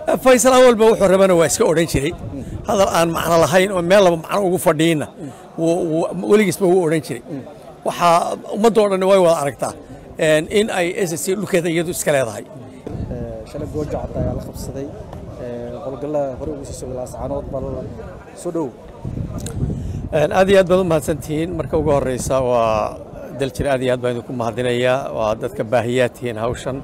faysal awalba wuxuu rabana waa iska odhan jiray hadal aan macno lahayn oo meel laba macno ugu fadhiinna weligiisba wuu odhan jiray waxaa ummaddoo dhan way wada aragtaa in ay s c dhulkeeda iyadu iska leedahay shalay gooja cadda ayaa la qabsaday howlgallada hore ugu sii socday laascaanood bal soo dhow aad iyo aad baad u mahadsantihiin marka ugu horeysa waa daljir aad iyo aad baan idinku mahadinayaa waa dadka baahiyaad tihiin hawshan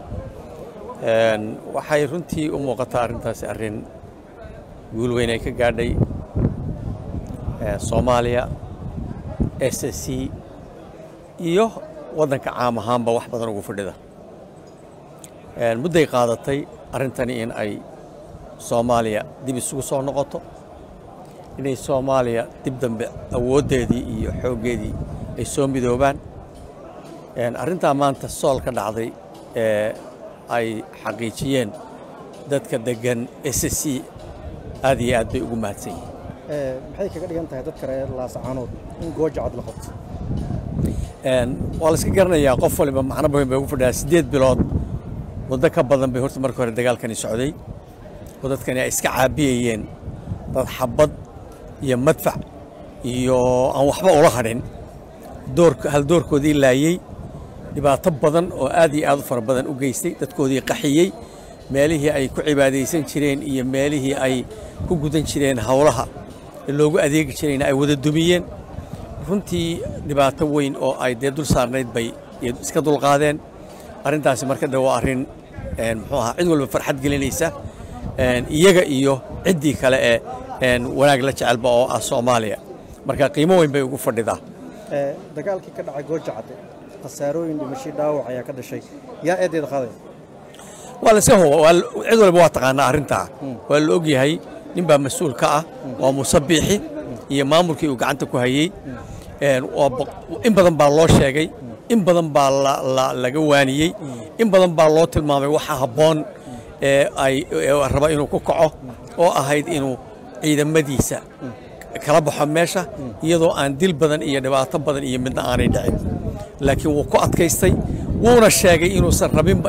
waxay runtii u muuqataa arrintaasi arrin guul weyn ay ka gaadhay soomaaliya s c iyo waddanka caam ahaanba wax badan ugu fadhida mudday qaadatay arrintani in ay soomaaliya dib isugu soo noqoto inay soomaaliya dib dambe awooddeedii iyo xooggeedii ay soo midoobaan arrintaa maanta sool ka dhacday ee ay xaqiijiyeen dadka deggan s c aad iyo aad bay ugu mahadsan yihiin maxay kaga dhigan tahay dadka reer laascaanood in gooja cad la qabto waa la iska garanayaa qof waliba macno badan bay ugu fadhiyaa siddeed bilood muddo ka badan bay horta marka hore dagaalkani socday oo dadkani ay iska caabiyayeen dad xabad iyo madfac iyo aan waxba ula hadhin hal doorkoodii laayey dhibaato badan oo aad iyo aad u fara badan u geystay dadkoodii qaxiyey meelihii ay ku cibaadaysan jireen iyo meelihii ay ku gudan jireen howlaha loogu adeegi jirayna ay wada dumiyeen runtii dhibaato weyn oo ay dee dul saarnayd bay iska dulqaadeen arrintaasi marka de waa arrin muxuu ahaa cid walba farxad gelinaysa iyaga iyo ciddii kale ee wanaag la jecelba oo ah soomaaliya marka qiimo weyn bay ugu fadhidaa dagaalkii ka dhacay gooja cadde khasaarooyin dhimashii dhaawac ayaa ka dhashay yaa eedeeda qaadaya waa la iska huba cid walba waa taqaanaa arrintaa waa la ogyahay nin baa mas-uul ka ah waa musabiixi iyo maamulkii uu gacanta ku hayey in badan baa loo sheegay in badan baa laga waaniyey in badan baa loo tilmaamay waxa habboon ee ay raba inuu ku kaco oo ahayd inuu ciidamadiisa kala baxo meesha iyadoo aan dil badan iyo dhibaato badan iyo midna aanay dhicin laakiin wuu ku adkaystay wuuna sheegay inuusan rabinba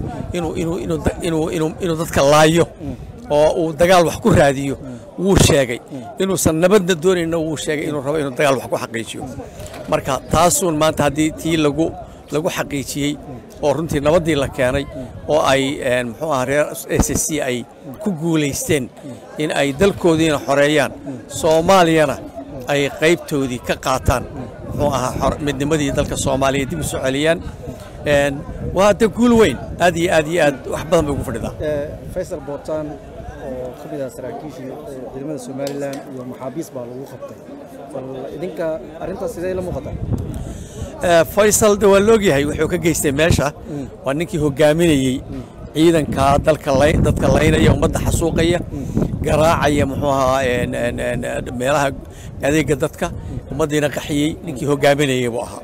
inuu dadka laayo oo uu dagaal wax ku raadiyo wuu sheegay inuusan nabadna doonayna wuu sheegay inuu rabo inuu dagaal wax ku xaqiijiyo marka taasuun maanta haddii tii lagu lagu xaqiijiyey oo runtii nabaddii la keenay oo ay muxuu aha reer s c ay ku guulaysteen in ay dalkoodiina xoreeyaan soomaaliyana ay qaybtoodii ka qaataan muxuu ahaa midnimadii dalka soomaaliya dib u soo celiyaan waa de guul weyn aad iyo aad iyo aad wax badan bay ugu fadhidaa faysal bootaan oo ka mid ah saraakiishii ciidamada somalilan iyo maxaabiis baa lagu qabtay bal idinka arrintaas sidee la muuqataa faysal de waa loogyahay wuxuu ka geystay meesha waa ninkii hogaaminayey ciidanka dalka dadka laynaya ummadda xasuuqaya garaacaya muxuu ahaa meelaha adeega dadka ummaddiina qaxiyey ninkii hogaaminayay buu ahaa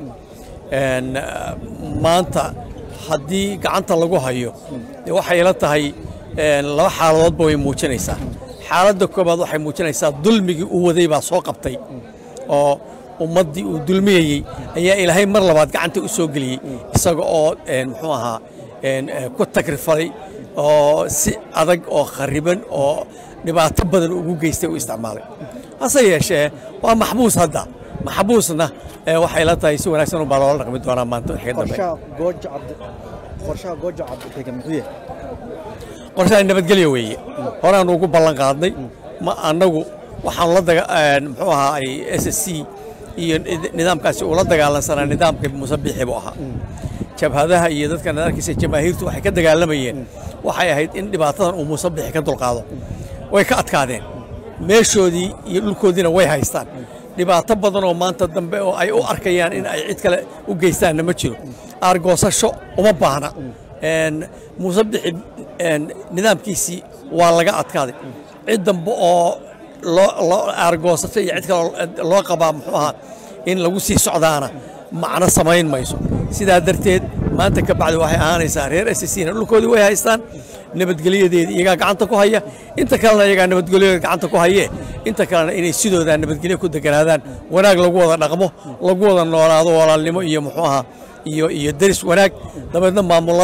maanta haddii gacanta lagu hayo waxay la tahay laba xaaladoodba way muujinaysaa xaaladda koobaad waxay muujinaysaa dulmigii uu waday baa soo qabtay oo ummaddii uu dulmiyeyey ayaa ilaahay mar labaad gacanta u soo geliyey isaga oo muxuu ahaa ku tagrifalay oo si adag oo khariban oo dhibaato badan ugu geystay u isticmaalay hase yeeshee waa maxbuus hadda maxbuusna waxay la tahay si wanaagsan ubaa loola dhaqmi doonaa maanta wixii dambe qorshaha gooja cadde degan muxuu yahay qorshaha nabadgelyo weeye horeaanu ugu ballan qaadnay ma annagu waxaanu la daga muxuu ahaa ay s c iyo nidaamkaasi ula dagaalansanaa nidaamka musabiixi buu ahaa jabhadaha iyo dadka nadarkiisa jamaahiirtu waxay ka dagaalamayeen waxay ahayd in dhibaatadan uu musabixi ka dulqaado way ka adkaadeen meeshoodii iyo dhulkoodiina way haystaan dhibaato badan oo maanta dambe oo ay u arkayaan in ay cid kale u geystaanna ma jiro aargoosasho uma baahna musabixi nidaamkiisii waa laga adkaaday cid dambe oo loo aargoosasho iyo cid kale loo qabaa muxuu ahaa in lagu sii socdaana macno samayn mayso sidaa darteed maanta ka bacdi waxay ahaanaysaa reer ssina dhulkoodii way haystaan nabadgelyadeedii iyagaa gacanta ku haya inta kalena iyagaa nabadgelyadeeda gacanta ku hayee inta kalena inay sidoodaa nabadgelyo ku deganaadaan wanaag lagu wada dhaqmo lagu wada noolaado walaalnimo iyo muxuu ahaa iyo iyo deris wanaag dabeedna maamulo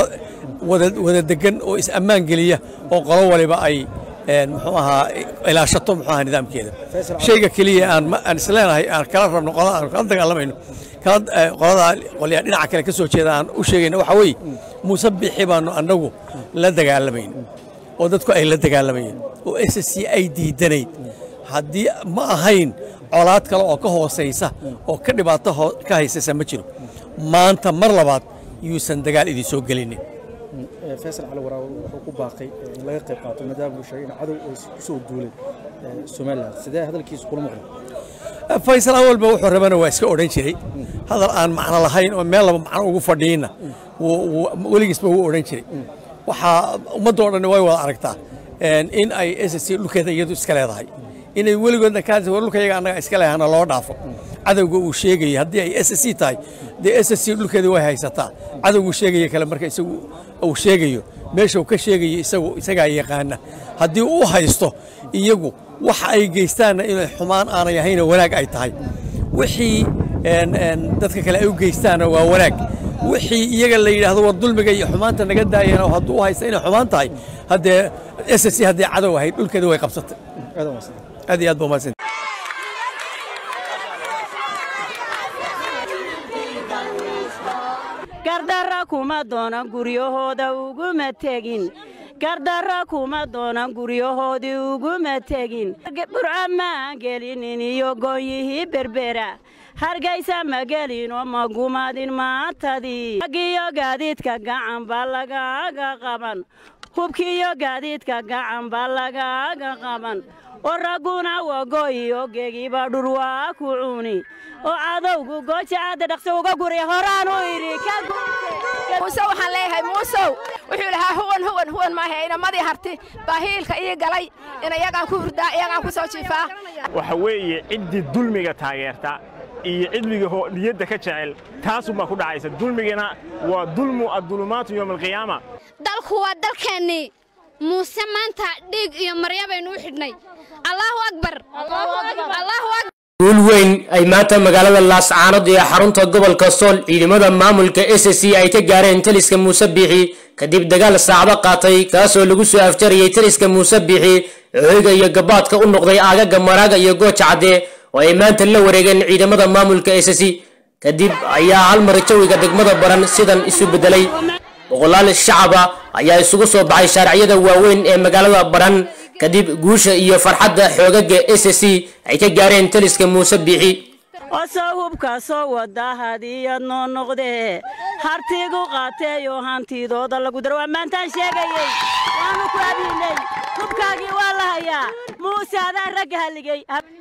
wada wada degan oo is ammaan geliya oo qolo waliba ay een, muxuu ahaa ilaashato muxuu ahaa nidaamkeeda Faisal Cali. shayga keliya aan ma- aan isleenahay aan kala rabno qolada aan kala dagaalamayno kala eh, qolada qolyaa dhinaca kale ka soo jeeda aan u sheegayna waxaa weeye muuse bixi baanu annagu la dagaalamayno oo dadku ay la dagaalamayeen oo s c ay diidanayd haddii ma ahayn colaad kale oo ka hoosaysa oo ka dhibaato hoo- ka haysaysa ma jiro maanta mar labaad yuusan dagaal idin soo gelinin Eh, faysal cali waraawe wuxuu ku baaqay eh, in laga qayb qaato maadaama uu sheegay in cadow ay ku soo duulay eh, somalilan sidee hadalkiisu kula maqlay faysal awalba wuxuu rabana waa iska odhan jiray hadal aan macno lahayn oo meel laba macno ugu fadhiina wuu- wuu- weligiisba wuu odhan jiray waxaa ummadda oo dhan way wada aragtaa een, in ay s c dhulkeeda iyadu iska leedahay inay weligoodna kaa war dhulka iyaga annaga iska lehana loo dhaafo cadowga uu sheegaya haddii ay s c tahay dee s c dhulkeeda way haysataa cadowguu sheegaya kale marka isagu uu sheegayo meesha uu ka sheegayo isagu isagaa yaqaana haddii uu haysto iyagu waxa ay geystaanna inay xumaan aanay ahayna wanaag ay tahay wixii een, een, dadka kale ay u geystaanna waa wanaag wixii iyaga la yidhaahdo war dulmiga iyo xumaanta naga daayana hadduu u haysta inay xumaan tahay haddee s c haddii cadow ahayd dhulkeeda way qabsatay aad u mahadsan aad iyo aad ba umahadsan gardarra kuma doonan guryahooda uguma tegin gardarra kuma doonan guryahoodii uguma tegin burca maan gelinin iyo gooyihii berbera hargaysa ma gelinoo ma gumadin maantadii agiyo gaadiidka gacan baa lagaaga qaban hubkiiyo gaadiidka gacan baa lagaaga qaban oo ragguna wagooyi oo gegiba dhur waa ku cuni oo cadowgu goojacadda dhaqso uga guriya horaan u idhi ka muuse waxaan leeyahay muusow wuxuu lahaa huwan huwan huwan maahe inamadii harti baa hiilka ii galay in iyagaan ku hurdaa iyagaan ku soo jiifaa waxa weeye ciddii dulmiga taageerta iyo cidliga hoo niyadda ka jecel taasumaa ku dhacaysa dulmigana waa dulmu addulumaatu yowma alqiyaama dalku waa dalkeennii muuse maanta dhiig iyo marya baynu u xidhnay allaahu akbar allaahu akbar guul weyn ay maanta magaalada laascaanood ee xarunta gobolka sool ciidamada maamulka s c ay ka gaareen taliska muuse biixi kadib dagaal saacdo qaatay kaasoo lagu soo afjarayay taliska muuse biixi hoyga iyo gabaadka u noqday aagaga maraaga iyo gooja cadde oo ay maanta la wareegeen ciidamada maamulka s c kadib ayaa hal mar jawiga degmada baran sidan isu bedelay boqolaal shacaba ayaa isugu soo baxay shaariciyada waaweyn ee magaalada baran kadib guusha iyo farxadda xoogaga s c ay ka gaareen taliska muuse biixi oo soo hubka soo wada hadiyad noo noqdee hartigu qaateeyoo hantidooda lagu daro waa maantaan sheegayey waanu ku abiinay hubkaagii waa la hayaa muuse adaa ragga halligey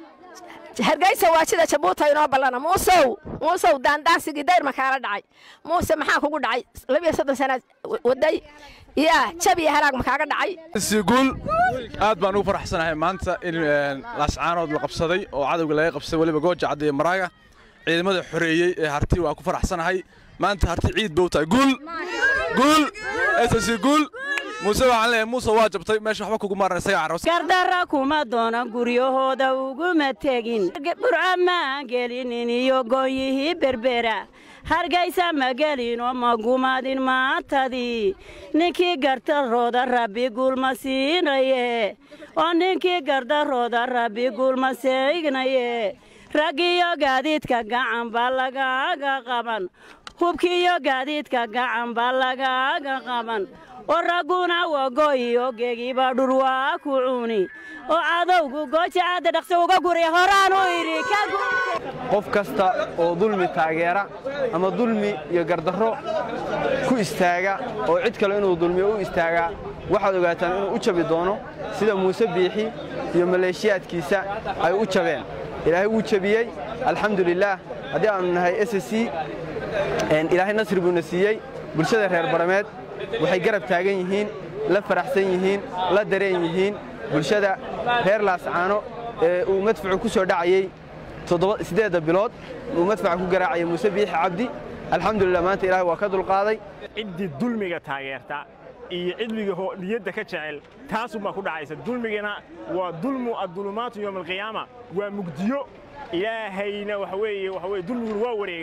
hargaysa waa sida jabuuta inoo ballana muusow muusow daandaansigii dayr ma kaala dhacay muuse maxaa kugu dhacay labiyo soddon sanaad waday yaa jab iyo halaag ma kaaga dhacay guul aad baan ugu faraxsanahay maanta in laascaanood la qabsaday oo cadowga laga qabsaday weliba gooja cadda iyo maraaga ciidamada xoreeyey ee harti waa ku faraxsanahay maanta harti ciid bow tahay guul guul ss guul muuse waxaan leeyahay muuse waa jabtay meesha waxba kugu maaran isaga carabs gardarra kuma doonan guryahooda uguma tegin burca maan gelinin iyo gooyihii berbera hargaysa ma gelinoo ma gumadin maantadii ninkii gardarooda rabbi guulma siinaye oo ninkii gardarooda rabbi guulma siignaye raggiyo gaadiidka gacan baa lagaaga qaban hubkiiyo gaadiidka gacan baa lagaaga qaban oo ragguna wagooyi oo gegiba dhur waa ku cuni oo cadowgu goojacadda dhaqso uga guriya horaan u idhi ka qof kasta oo dulmi taageera ama dulmi iyo gardarro ku istaaga oo cid kale inuu dulmiyo u istaagaa waxaad ogaataan inuu u jabi doono sida muuse biixi iyo maleeshiyaadkiisa ay u jabeen ilaahay wuu jebiyey alxamdulilaah haddii aannu nahay s c ilaahay nasri buuna siiyey bulshada reer barameed waxay garab taagan yihiin la faraxsan yihiin la dareen yihiin bulshada reer laascaano ee uu madfacu ku soo dhacayey siddeedda bilood uu madfaca ku garaacayay muuse biixi cabdi alxamdulilah maanta ilaahay waa ka dulqaaday ciddii dulmiga taageerta iyo cidliga hoo niyadda ka jecel taasumaa ku dhacaysa dulmigana waa dulmu addulumaatu yowma alqiyaama waa mugdiyo ilaahayna waxa weeye waxa weye dulmiguna waa wareegaa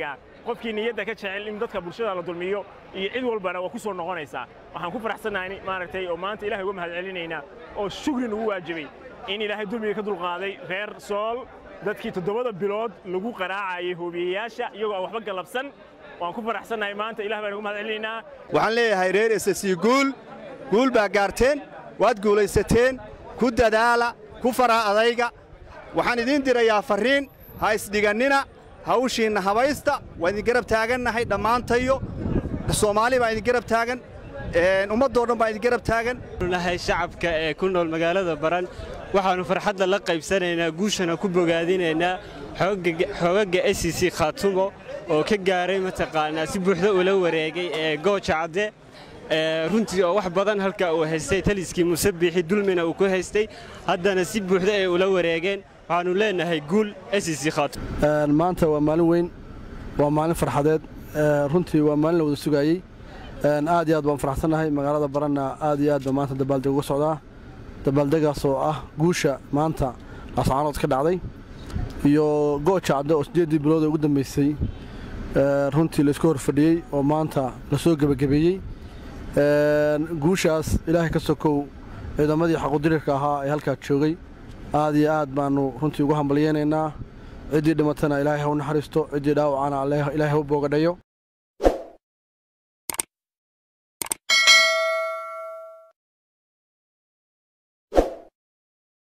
qofkii niyadda ka jecel in dadka bulshada la dulmiyo iyo cid walbana waa ku soo noqonaysaa waxaan ku faraxsannahay maaragtay oo maanta ilahay uga mahad celinaynaa oo shugrin ugu waajibay in ilaahay dulmiga ka dulqaaday reer sool dadkii toddobada bilood lagu qaraacayay hoobiyeyaasha iyagoo aan waxba galabsan waan ku faraxsannahay maanta ilah baan ugu mahad celinaynaa waxaan leeyahay reer esasi guul guul baa gaarteen waad guulaysateen ku dadaala ku fara adayga waxaan idiin dirayaa farriin ha isdhigannina hawshiinna habaysta waa idin garab taagannahay dhammaantayo soomaali baa idin garab taagan ummaddoo dhan baa idin garab taagan nahay shacabka ee ku nool magaalada baran waxaannu farxadda la qaybsanaynaa guushana ku bogaadinaynaa xoogagga s c khaatumo oo ka gaaray mataqaanaa si buuxda ula wareegay ee gooja cadde runtii oo wax badan halka uu haystay taliskii musabbixi dulmina uu ku haystay haddana si buuxda ay ula wareegeen waxaannu leenahay guul s c khaatum maanta waa maalin weyn waa maalin farxadeed runtii waa maalin la wada sugaayey aad iyo aad baan faraxsannahay magaalada baranna aad iyo aad baa maanta dabaaldeg uga socdaa dabaaldegaas oo ah guusha maanta laascaanood ka dhacday iyo gooja cadde oo siddeeddii bilood ee ugu dambaysay runtii laysku hor fadhiyey oo maanta la soo gebagabeeyey guushaas ilaahay ka sokow ciidamadii xaqudirirka ahaa ee halkaa joogay aad iyo aad baannu runtii ugu hambalyeynaynaa ciddii dhimatana ilaahay ha u naxariisto ciddii dhaawacana ilaahay ha u boogadhayo